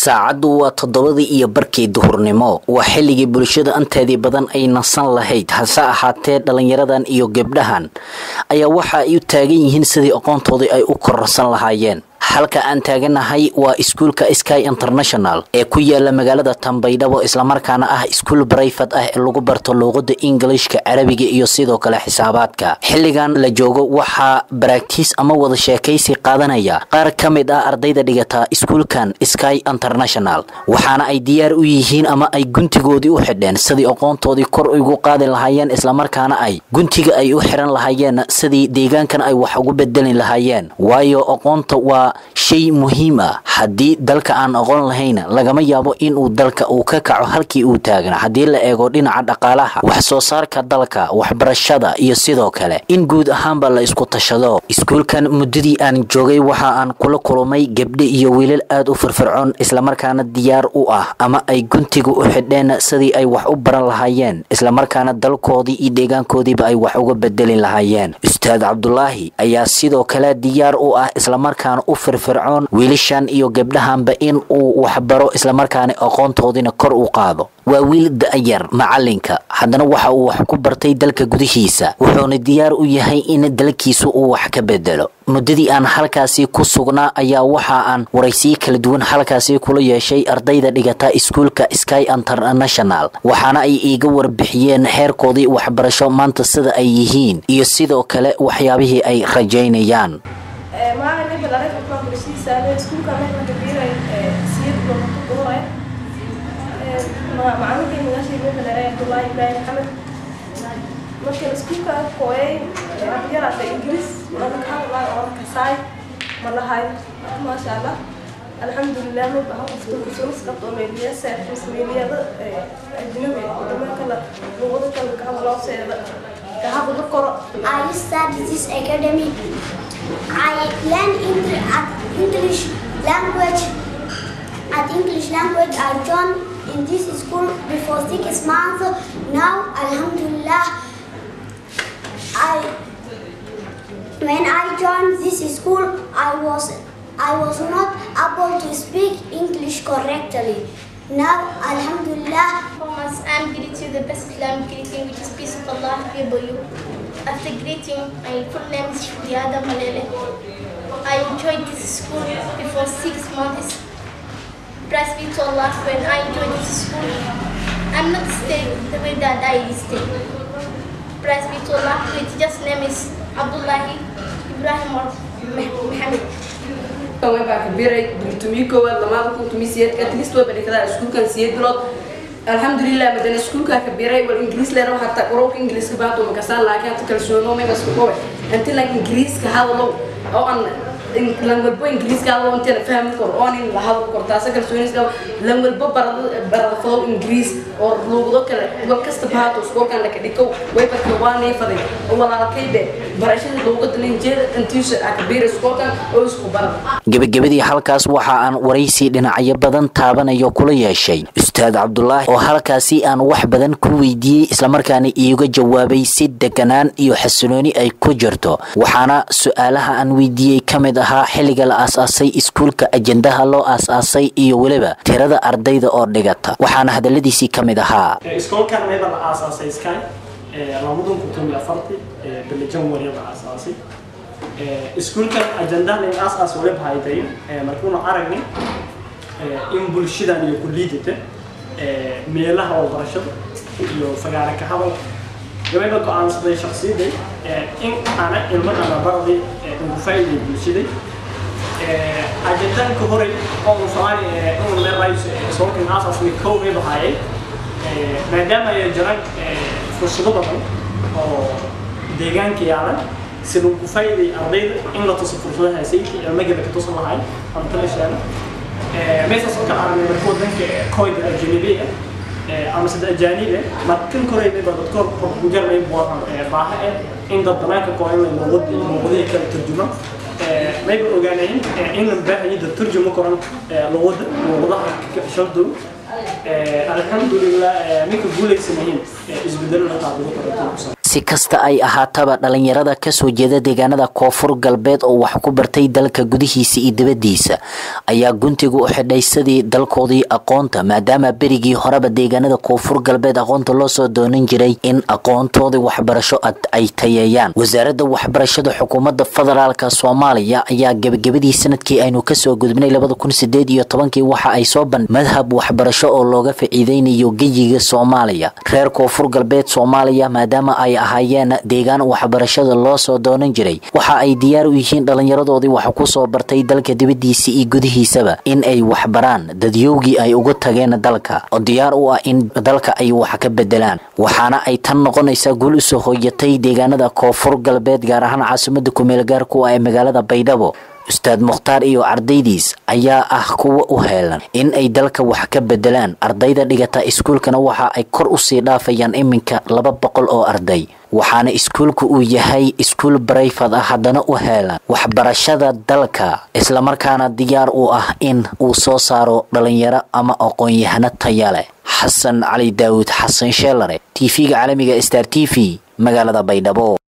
saacaddu waa toddobadii iyo barkii duhurnimo waa xilligii bulshada anteedii badan ay nasan lahayd hase ahaatee dhallinyaradan iyo gebdhahan ayaa waxa ay u taagan yihiin sidii aqoontoodii ay u kororsan lahaayeen halka aan taaganahay waa iskuulka sky international ee ku yaala magaalada tambaydhabo islamarkaana ah iskuul brayfad ah ee lagu barto luuqada ingilishka carabiga iyo sidoo kale xisaabaadka xilligan la joogo waxaa baraktiis ama wada sheekaysi qaadanaya qaar ka mid ah ardayda dhigata iskuulkan sky international waxaana ay diyaar u yihiin ama ay guntigoodii u xidheen sidii aqoontoodii kor ugu qaadi lahaayeen islamarkaana ay guntiga ay u xiran lahaayeen sidii deegaankan ay wax ugu bedeli lahaayeen waayo aqoonta waa shay muhiim ah haddii dalka aan aqoon lahayna lagama yaabo inuu dalka uu ka kaco halkii uu taagna haddii la eego dhinaca dhaqaalaha wax soo saarka dalka waxbarashada iyo sidoo kale in guud ahaanba la isku tashado iskuulkan muddadii aan joogay waxa aan kula kulmay gebdhe iyo wiilal aada u firfircoon islamarkaana diyaar u ah ama ay guntiga u xidheen sidii ay wax u baran lahaayeen islamarkaana dalkoodii iyo deegaankoodiiba ay wax uga bedeli lahaayeen ustaad cabdulaahi ayaa sidoo kale diyaar u ah islamarkaana u firfircoon wiilashan iyo gebdhahanba in uu waxbaro islamarkaana aqoontoodiina kor u qaado waa wiil da-yar macalinka haddana waxa uu wax ku bartay dalka gudihiisa wuxuuna diyaar u yahay in dalkiisu uu wax ka bedelo muddadii aan halkaasi ku sugnaa ayaa waxa aan waraysiyo kala duwan halkaasi kula yeeshay ardayda dhigata iskuulka sky international waxaana ay iiga warbixiyeen heerkoodii waxbarasho maanta sida ay yihiin iyo sidoo kale waxyaabihii ay rajaynayaan macallinkii magaashii meesha dheere abdullaahi ibraahim maxamed markaan iskuulka kooyay yaraata ingiriis mana ka hadlaa oo kasaay ma lahay maasha allah alxamdulilah ma baha qofta kusunas qabto meeliya seerfis meeliyada ajnabi wadama kala luqada kala ka hadloo seeda ka hadla koro I study this academy. I learn Eng- at English language. At English language, I joined in this school before six months. Now, Alhamdulillah, I when I joined this school, I was I was not able to speak English correctly. Now, Alhamdulillah, Thomas, I'm greeting you the best Islamic greeting, which is peace of Allah be upon you. After greeting, my full name is Shuriada Malele. I enjoyed this school before six months. Praise be to Allah when I enjoyed this school. I'm not staying the way that I stay. Praise be to Allah. My teacher's name is Abdullahi Ibrahim or Muhammad. way baa kabiray dultumii koowaad lamaada kun tumi siyeed at least way badhikadaa iskuulkan siyeed bilood alxamdulilah madana iskuulkaa kabiray wal ingiriis leena hataa qorowka ingiriiska baatu makasaan laakiin hata kalsoono megasku kowe inti lan ingiriiska hadalo oo aan lan walbo ingiriiska hadalo intina fahmi karo oo nin la hadlo karo taasa kalsooniska lan walbo barada barada fado ingiriis oo luuqdo kale wal kasta baato iskuulkan laka dhikow way barka waa neefaday oo walaalkaybe barashada luuqada ninjeeda intiisa aa kabiray iskuulkan oo isku barada gebagabadii halkaas waxa aan waraysi dhinacyo badan taabanayo kula yeeshay ustaad cabdulaahi oo halkaasi aan wax badan ku weydiiyey islamarkaana iiga jawaabay si deganaan iyo xasilooni ay ku jirto waxaana su-aalaha aan weydiiyey ka mid ahaa xilliga la aas-aasay iskuulka ajendaha loo aas-aasay iyo weliba tirada ardayda oo dhigata waxaana hadaladiisii ka mid ahaa iskoolkan meeba la aasaasay sky labadan kun toban iyo afartii bille janwari la aasaasay iskuulkan ajandahan in aasaas wali bahayday markuuna aragnay in bulshadan iyo kuliidata meelaha waxbarashada iyo fagaara ka hadal gabayba go-aansaday shaksiyaday in ana ilmadana barday ugu faa'iiday bulshaday ajandahanka horey oo uu soomaali uu leerayso iskoolkan aasaasmay kow bay bahayay maadaama ay jiraan fursado badan oo deegaanka yaalan si lagu faa'iiday ardayda in la tuso fursadaha sayidka ilmagaba ka tusan lahay ama talashaana meeshaas oo kale aragnay marka wadanka koyda ajanabiga ama sida ajaanibe markan koreynayba dadkood ku jarnay baaha eh in dad banaanka kooyan luuqadii kala turjuma mayba ogaanayn in la baahayo dad turjuma koran luuqada luuqadaha shardow alxamdulilah minka guulaysanayeen isbedelada qaadado kale si kasta ay ahaataba dhalinyarada kasoo jeeda deegaanada koonfur galbeed oo wax ku bartay dalka gudihiisa iyo dibadiisa ayaa guntiga u xidhay sidii dalkoodii aqoonta maadaama berigii horeba deegaanada koonfur galbeed aqoonta loo soo doonan jiray in aqoontoodii waxbarasho ay tayeeyaan wasaaradda waxbarashada xukuumadda federaalk soomaaliya ayaa gebagabadii sanadkii aynu kasoo gudbnay labada kun sideed iyo tobankii waxa ay soo ban madhab waxbarasho oo looga faciideynayo geyiga soomaaliya reer koonfur galbeed soomaaliya maadaama ay ahaayeen deegaan waxbarashada loo soo doonan jiray waxa ay diyaar u yihiin dhalinyaradoodii wax kusoo bartay dalka dibadiisa iyo gudihiisaba in ay waxbaraan dadyowgii ay uga tageen dalka oo diyaar u ah in dalka ay wax ka bedelaan waxaana ay tan noqonaysaa guul usoo hooyatay deegaanada koonfur galbeed gaar ahaan caasimada kumeel gaarku ah ee magaalada baydhabo ustaad mukhtaar iyo ardaydiis ayaa ah kuwa u heelan in ay dalka wax ka bedelaan ardayda dhigata iskuulkana waxa ay kor usii dhaafayaan iminka laba boqol oo arday waxaana iskuulku uu yahay iskuul barayfad ah haddana u heelan waxbarashada dalka islamarkaana diyaar u ah in uu soo saaro dhalinyaro ama aqoon-yahano taya leh xasan cali daawud xasan sheelare tv-ga caalamiga star t v magaalada baydhabo